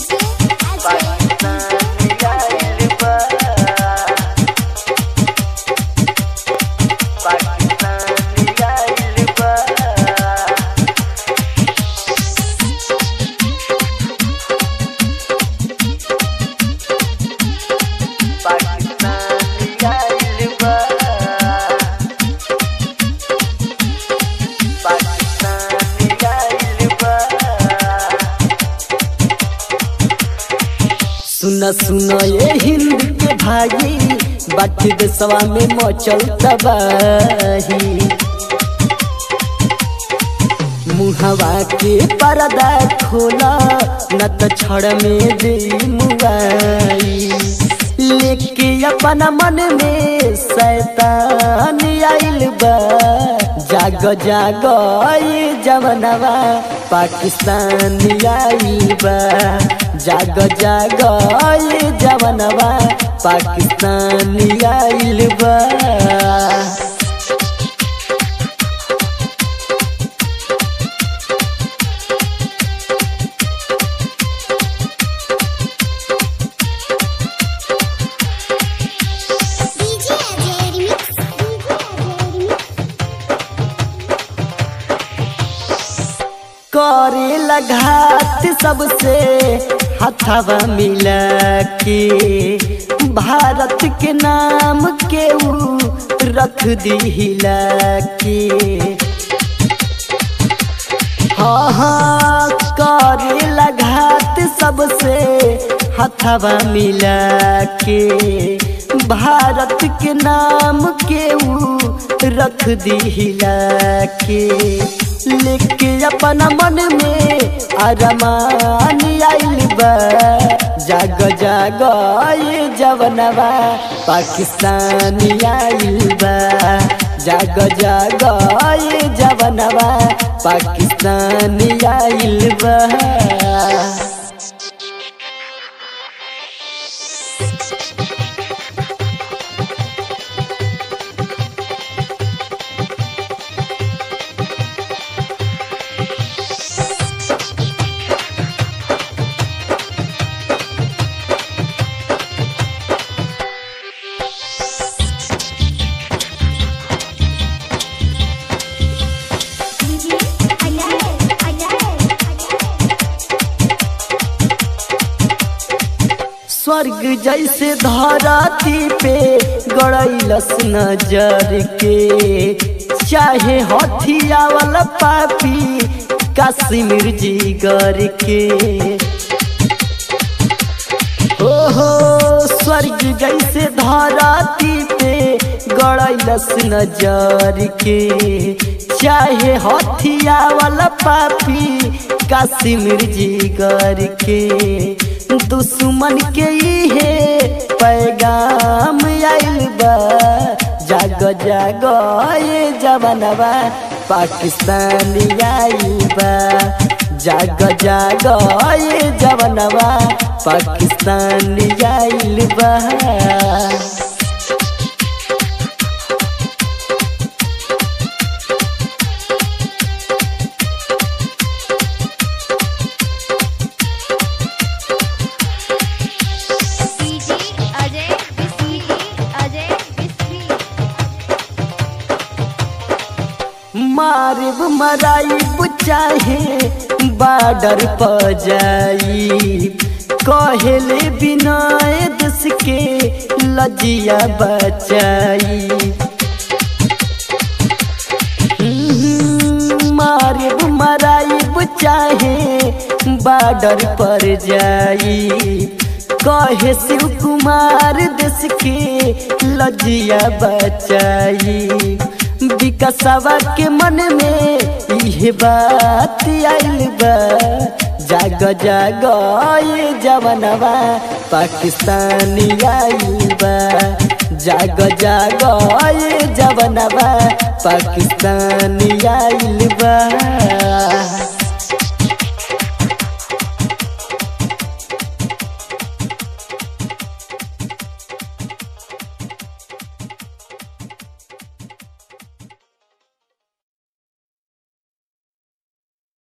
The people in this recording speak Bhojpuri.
सुन सुन ये हिंद के भाई बाटी देशवा में मचल तबाही मुहवा के पर्दा खोला न तो छड़ में दे मुआई लेके अपना मन में शैतान आइल बा जाग जाग ये जवनवा पाकिस्तान आइल बा जाग जाग ये जवनवा पाकिस्तान आइल बा DJ Ajay Remix. DJ Ajay Remix. करे लगात सबसे हथवा मिला के भारत के नाम के ऊ रख दी हिला के हाँ हाँ करे लगात सबसे हथवा मिला के भारत के नाम के ऊ रख दी हिला के लेके अपना मन में अरमान आइल बा जाग जाग ये जवनवा पाकिस्तान आइल बा जाग जाग ये जवनवा पाकिस्तान आइल बा DJ Ajay Ajay स्वर्ग जैसे धराती पे गड़ैलस नजर के चाहे हथिया वाला पापी कश्मीर जीगर के ओहो स्वर्ग जैसे धराती पे गड़ैलस नजर के चाहे हथिया वाला पापी कश्मीर जीगर के दुश्मन के इहे पैगाम आइल बा जाग जाग ये जवनवा पाकिस्तान आइल बा जाग जाग ये जवनवा पाकिस्तान आइल बा DJ Ajay Bismi Ajay Bismi मारिब मराइब चाहे बार्डर पर जाई कहेले बिनाए देश के लजिया बचाई हम्म, मारिब मराइब चाहे बार्डर पर जाई कहे शिव कुमार देश के लजिया बचाई विकसवा के मन में इहे बात आइल बा जाग जाग ये जवनवा पाकिस्तान आइल बा जाग जाग ये जवनवा पाकिस्तान आइल बा